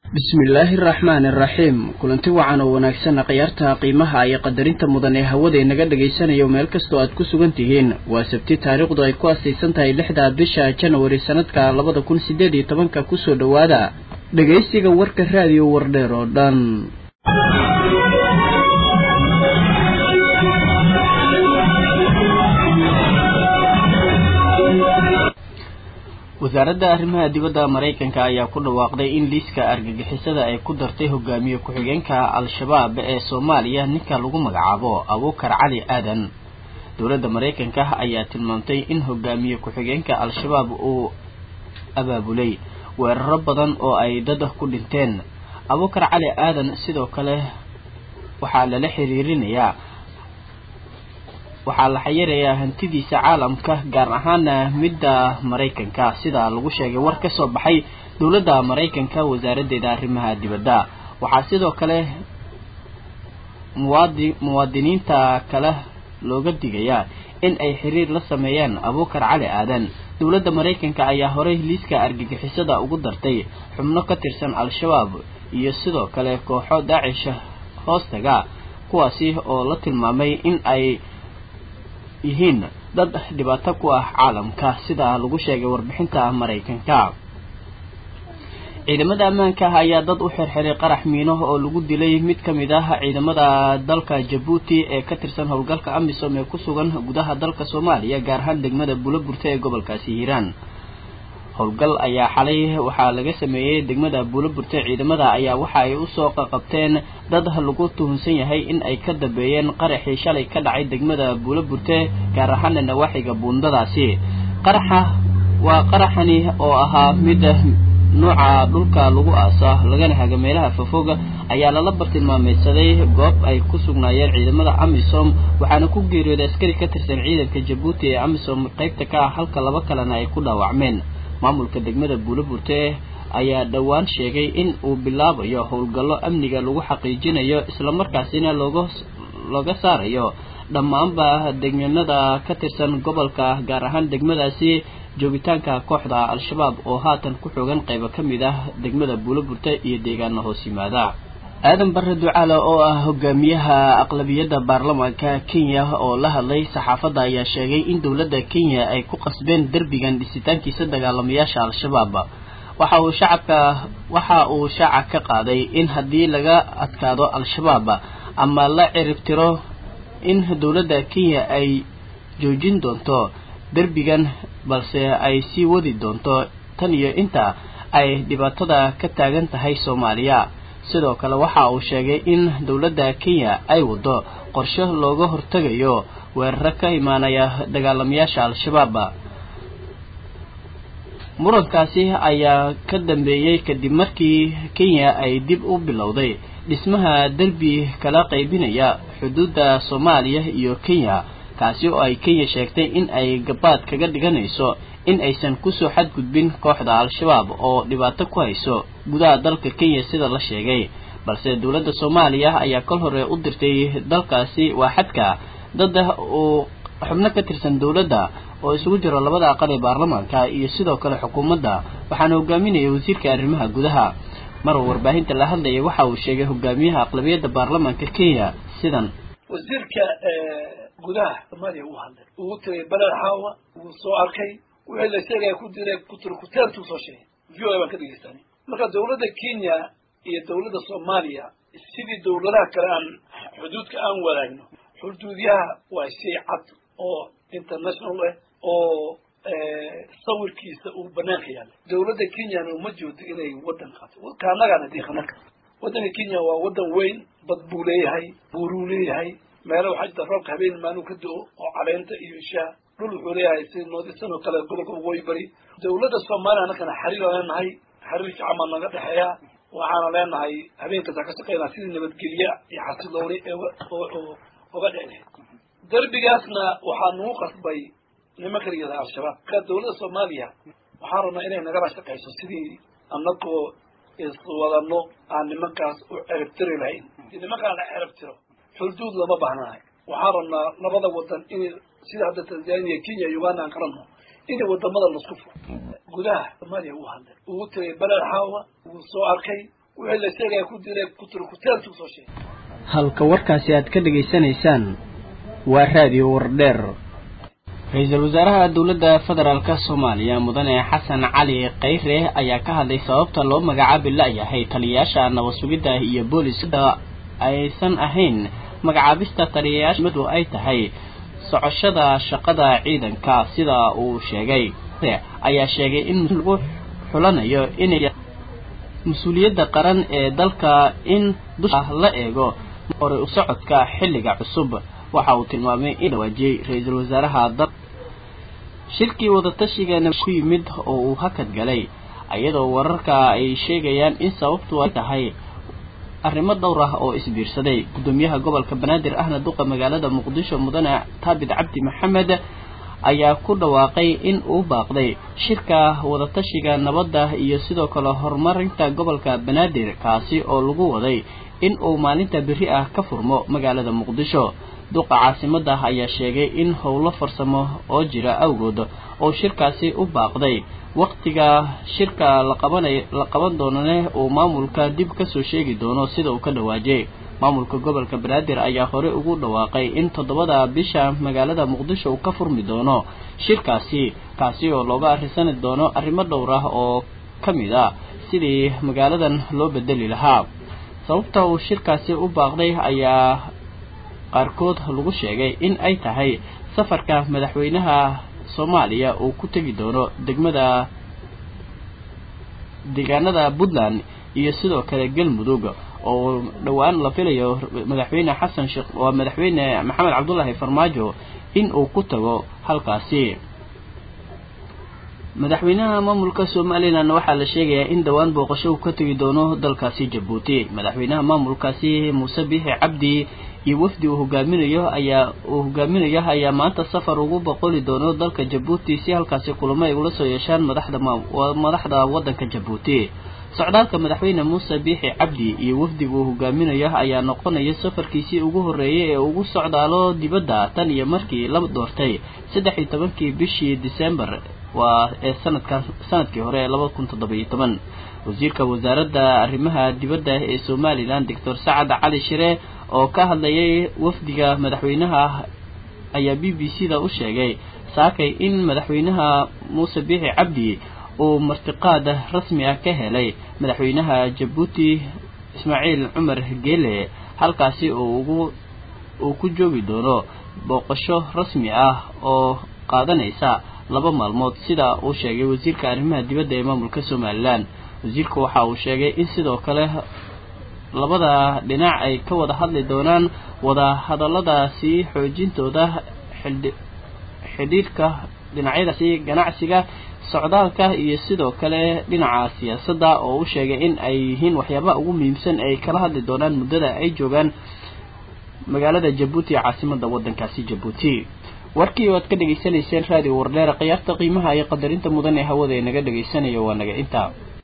bismillaahi araxmaani araxiim kulanti wacan oo wanaagsanna khiyaarta qiimaha iyo qadarinta mudan ee hawada inaga dhagaysanayo meel kastoo aad ku sugan tihiin waa sabti taariikhdu ay ku asaysan tahay lixda bisha janawari sanadka labada kun sideed iyo tobanka kusoo dhowaada dhegaysiga warka raadiyo wardheer oo dhan wasaaradda arrimaha dibadda maraykanka ayaa ku dhawaaqday in liiska argagixisada ay ku dartay hogaamiye ku-xigeenka al-shabaab ee soomaaliya ninka lagu magacaabo abuukar cali aadan dowladda maraykanka ayaa tilmaamtay in hogaamiye ku-xigeenka al-shabaab uu abaabulay weeraro badan oo ay dad ku dhinteen abuukar cali aadan sidoo kale waxaa lala xiriirinayaa waxaa la xayirayaa hantidiisa caalamka gaar ahaana midda maraykanka sida lagu sheegay war ka soo baxay dowladda maraykanka wasaaraddeeda arrimaha dibadda waxaa sidoo kale muwaadi muwaadiniinta kale looga digayaa in ay xiriir la sameeyaan abuukar cali aadan dowladda maraykanka ayaa horey liiska argagixisada ugu dartay xubno ka tirsan al-shabaab iyo sidoo kale kooxo daacisha hoostaga kuwaasi oo la tilmaamay in ay yihiin dad dhibaato ku ah caalamka sida lagu sheegay warbixinta maraykanka ciidamada ammaanka ayaa dad u xirxiray qarax miino oo lagu dilay mid ka mid ah ciidamada dalka jabuuti ee ka tirsan howlgalka amisom ee ku sugan gudaha dalka soomaaliya gaar ahaan degmada buulaburte ee gobolkaasi hiiraan howlgal ayaa xalay waxaa laga sameeyey degmada buulaburte ciidamada ayaa waxa ay usoo qaqabteen dad lagu tuhunsan yahay in ay ka dambeeyeen qaraxii shalay ka dhacay degmada buulaburte gaar ahaana nawaaxiga buundadaasi qaraxa waa qaraxani oo ahaa mid nuuca dhulka lagu aasa lagana haga meelaha fofoga ayaa lala bartilmaameysaday goob ay ku sugnaayeen ciidamada amisom waxaana ku geeriyooday askari ka tirsan ciidanka jabuuti ee amisom qaybta ka ah halka laba kalena ay ku dhaawacmeen maamulka degmada buulaburte ayaa dhowaan sheegay in uu bilaabayo howlgallo amniga lagu xaqiijinayo islamarkaasina looga looga saarayo dhammaanba degmanada ka tirsan gobolka gaar ahaan degmadaasi joogitaanka kooxda al-shabaab oo haatan ku xoogan qaybo ka mid ah degmada buulaburte iyo deegaana hoos yimaada aadan bare ducaale oo ah hogaamiyaha aqlabiyadda baarlamaanka kenya oo la hadlay saxaafadda ayaa sheegay in dowladda kenya ay ku qasbeen derbigan dhisitaankiisa dagaalamayaasha al-shabaab waxa uu shacabka waxa uu shaaca ka qaaday in haddii laga adkaado al-shabaab ama la ciribtiro in dowladda kenya ay joojin doonto derbigan balse ay sii wadi doonto tan iyo inta ay dhibaatada ka taagan tahay soomaaliya sidoo kale waxa uu sheegay in dowladda kenya ay wado qorshe looga hortegayo weeraro ka imaanaya dagaalamayaasha al-shabaab murankaasi ayaa ka dambeeyey kadib markii kenya ay dib u bilowday dhismaha derbi kala qaybinaya xuduudda soomaaliya iyo kenya kaasi oo ay kenya sheegtay in ay gabaad kaga dhiganayso in aysan kusoo xadgudbin kooxda al-shabaab oo dhibaato ku hayso gudaha dalka kenya sida la sheegay balse dowladda soomaaliya ayaa kol hore u dirtay dalkaasi waa xadka dad uu xubno ka tirsan dowladda oo isugu jiro labada aqal ee baarlamaanka iyo sidoo kale xukuumadda waxaana hogaaminaya wasiirka arrimaha gudaha maruu warbaahinta la hadlayay waxa uu sheegay hogaamiyaha aqlabiyadda baarlamaanka kenya sidan wasiirka gudaha soomaaliya uu hadlay uu tagay beled xaawa wuu soo arkay wixii la sheegaya ku diray kuturkuteertuu soo sheegay v o a baan ka dhegeysanay marka dowladda kenya iyo dowladda soomaaliya sidii dowladaha kale aan xuduudka aan wadaagno xuduudyaha waa shay cad oo international ah oo sawirkiisa uu banaanka yaallay dowladda kenyana uma joodo inay waddan qaato kaanagaana diiqanaka waddanka kenya waa waddan weyn bad buu leeyahay buuruu leeyahay meelo waxaa jirta roobka habeen maaluu ka do-o oo caleenta iyo shaah dhul wuxuu leeyahay si noodisan oo kale gobolka waqooyi bari dowladda soomaaliya annakana xariir aan leenahay xariir fiican baa naga dhexeeya waxaana leenahay habeenkaasa ka shaqeynaa sidii nabadgelye iyo xasilooni oga dheclahay derbigaasna waxaa nagu qasbay nimanka layihahda al-shabaab marka dowladda soomaaliya waxaan rabnaa inay nagala shaqayso sidii anagoo iswadano aan nimankaas u ceribtiri lahayn hadii nimankaan la ceribtiro xuduud lama baahnahay waxaan rabnaa labada wadan in sida hadda tanzania kenya uganda aan kalano in wadamada lasku furo gudaha soomaaliya uu hadlay uu tagay beled xaawa wuu soo arkay wixii la sheegaya ku diray kuturkuteertu soo sheegay halka warkaasi aad ka dhegaysanaysaan waa raadiyo wardheer ra-iisul wasaaraha dowladda federaalk soomaaliya mudane xasan cali khayre ayaa ka hadlay sababta loo magacaabi la-yahay taliyayaasha nabad sugidda iyo booliska aysan ahayn magacaabista taliyayaashmadu ay tahay socoshada shaqada ciidanka sida uu sheegay ayaa sheegay in lagu xulanayo inay mas-uuliyadda qaran ee dalka in dusha la eego hore u socodka xilliga cusub waxa uu tilmaamay in dhawaajiyey ra-iisul wasaaraha dal shirkii wadatashiga ku yimid oo uu hakad galay iyadoo wararka ay sheegayaan in sababtu ay tahay arrimo dhowr ah oo isbiirsaday gudoomiyaha gobolka banaadir ahna duqa magaalada muqdisho mudane taabit cabdi maxamed ayaa ku dhawaaqay in uu baaqday shirka wadatashiga nabadda iyo sidoo kale horumarinta gobolka banaadir kaasi oo lagu waday in uu maalinta berri ah ka furmo magaalada muqdisho duqa caasimada ayaa sheegay in howlo farsamo oo jira awgood oo shirkaasi u baaqday waktiga shirka la qabanay la qaban doonane uu maamulka dib kasoo sheegi doono sida uu ka dhawaajiyay maamulka gobolka banaadir ayaa hore ugu dhawaaqay in toddobada bisha magaalada muqdisho uu ka furmi doono shirkaasi kaasi oo looga arrisani doono arrimo dhowr ah oo ka mid a sidii magaaladan loo bedeli lahaa sababta uu shirkaasi u baaqday ayaa qaarkood lagu sheegay in ay tahay safarka madaxweynaha soomaaliya uu ku tegi doono degmada deegaanada puntland iyo sidoo kale galmudug oo dhowaan la filayo madaxweyne xasan sheekh waa madaxweyne maxamed cabdullaahi farmaajo in uu ku tago halkaasi madaxweynaha maamulka somalilan waxaa la sheegayaa in dhowaan booqasho uu ka tegi doono dalkaasi jabuuti madaxweynaha maamulkaasi muuse biixi cabdi iyo wafdi uu hogaaminayo ayaa uu hogaaminayo ayaa maanta safar ugu boqoli doono dalka jabuuti si halkaasi kulamo ay ula soo yeeshaan madaxda madaxda waddanka jabuuti socdaalka madaxweyne muuse biixi cabdi iyo wafdiga uu hogaaminayo ayaa noqonaya safarkiisii ugu horreeyay ee ugu socdaalo dibadda tan iyo markii la doortay saddex iyo tobankii bishii disembar waa ee sanadka sanadkii hore ee laba kun toddoba-iyo toban wasiirka wasaaradda arrimaha dibadda ee somalilan doctor sacad cali shire oo ka hadlayay wafdiga madaxweynaha ayaa b b c da u sheegay saakay in madaxweynaha muuse biixi cabdi uu martiqaad rasmi ah ka helay madaxweynaha jabuuti ismaaciil cumar geele halkaasi uu ugu uu ku joogi doono booqasho rasmi ah oo qaadanaysa laba maalmood sida uu sheegay wasiirka arrimaha dibadda ee maamulka somalilan wasiirku waxa uu sheegay in sidoo kale labada dhinac ay ka wada hadli doonaan wada hadalladaasi xoojintooda xidhi xidhiidhka dhinacyadaasi ganacsiga socdaalka iyo sidoo kale dhinaca siyaasadda oo u sheegay in ay yihiin waxyaabaha ugu muhiimsan ay kala hadli doonaan muddada ay joogaan magaalada jabuuti caasimada waddankaasi jabuuti warkii oad ka dhegaysanayseen raadiyo wardheera khiyaarta qiimaha iyo qadarinta mudan ee hawada ee naga dhagaysanayo waa naga intaa